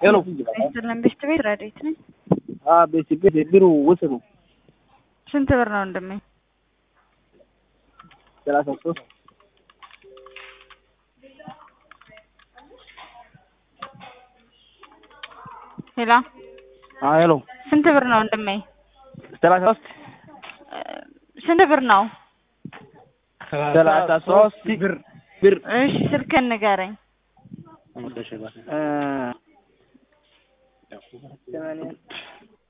ሄሎ አይደለም ቤት ቤት ረዴት ነኝ። አ ቤት ቤት ቢሩ ውስጥ ነው ስንት ብር ነው ወንድሜ? ሰላሳ ሶስት ሄላ አ ሄሎ ስንት ብር ነው ወንድሜ? ሰላሳ ሶስት እ ስንት ብር ነው? ሰላሳ ሶስት ብር ብር እሺ ስልክህን ንገረኝ። እ